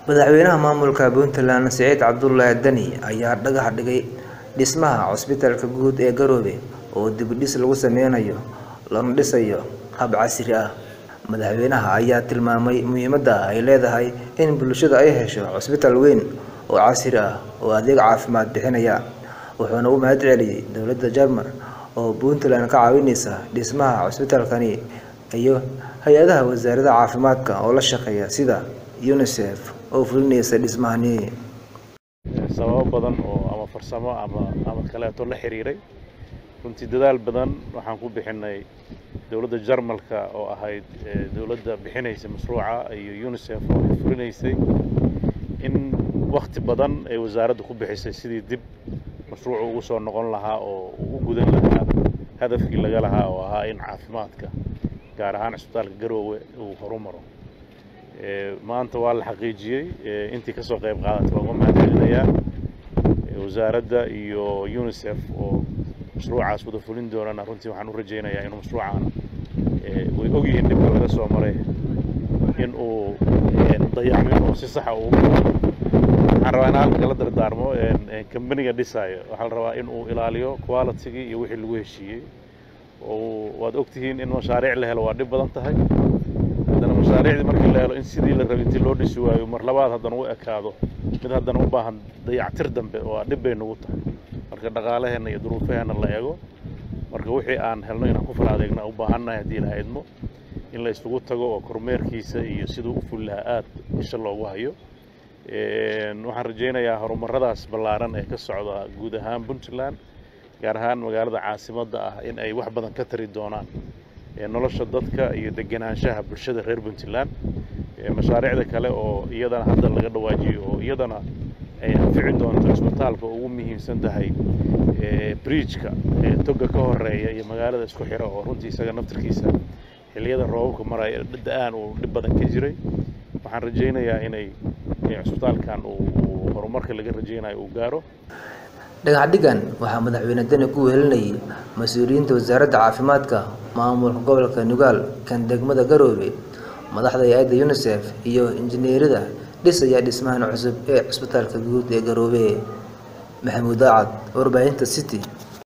madaxweynaha maamulka puntland siciid cabdulaahi dani ayaa dhagax dhigay dhismaha cusbitaalka guud ee garoobe oo dibidhis lagu sameynayo lana dhisayo hab casri ah madaxweynaha ayaa tilmaamay muhiimadda ay leedahay in bulshada ay hesho cusbitaal weyn oo casri ah oo adeeg caafimaad bixinaya wuxuuna u mahad celiyey dowladda jarmal oo puntland ka caawineysa dhismaha cusbitaalkani iyo hay-adaha wasaaradda caafimaadka oo la shaqeeya sida unisef oo fulinaysa dhismahani sababo badan oo ama farsamo ama ama kaleeto la xiriiray runtii dadaal badan waxaan ku bixinay dowladda jarmalka oo ahayd dowladda bixinaysa mashruuca iyo unisef oo fulinaysay in wakti badan ay wasaaraddu ku bixisay sidii dib mashruucu ugu soo noqon lahaa oo uu u gudan lahaa hadafkii laga lahaa oo ahaa in caafimaadka gaar ahaan cisbitaalka garoowe uu horumaro maanta waa la xaqiijiyey intii kasoo qayb qaadatay waa uga mahad celinayaa wasaaradda iyo unisef oo mashruucaas wada fulin doonana runtii waxaan u rajaynayaa inuu mashruucaana way ogyihiin dhibka laga soo maray in uu dayacmin oo si saxa uu waxaan rabaa in halka kala dardaarmo kambaniga dhisaayo waxaa la rabaa in uu ilaaliyo qualitygii iyo wixii lagu heshiiyey oo waad ogtihiin in mashaariic la helo waa dhib badan tahay haddana mashaariicdii markii la helo in sidii la rabay intii loo dhisi waayo mar labaad haddana u ekaado mid haddana u baahan dayactir dambe oo dhib bay nagu tahay marka dhaqaalaheenna iyo duruufaheenna la eego marka wixii aan helno inaan ku fala adeegna u baahannahay haddii la idmo in la isugu tago oo kormeerkiisa iyo siduu u fuli lahaa aad isha loogu hayo waxaan rajaynayaa horumaradaas ballaaran ee ka socda guud ahaan puntland gaar ahaan magaalada caasimadda ah in ay wax badan ka tari doonaan nolosha dadka iyo degenaanshaha bulshada reer puntland mashaariicda kale oo iyadana hadda laga dhawaajiyo oo iyadana ay anfici doonto cisbitaalka ugu muhiimsan tahay bridgeka toga ka horeeya iyo magaalada isku xira oo runtii isaga naftarkiisa xilliyada roobabka maraya da-aan uu dhib badan ka jiray waxaan rajaynayaa inay cisbitaalkan uu horumarka laga rajaynayo uu gaaro dhagax dhigan waxaa madaxweyne dani ku wehelinayay mas-uuliyiinta wasaaradda caafimaadka maamulka gobolka nugaal kan degmada garoobe madaxda hay-adda unisef iyo injineerada dhisaya dhismahan cusub ee cusbitaalka guud ee garoobe maxamuud aacad warbaahinta city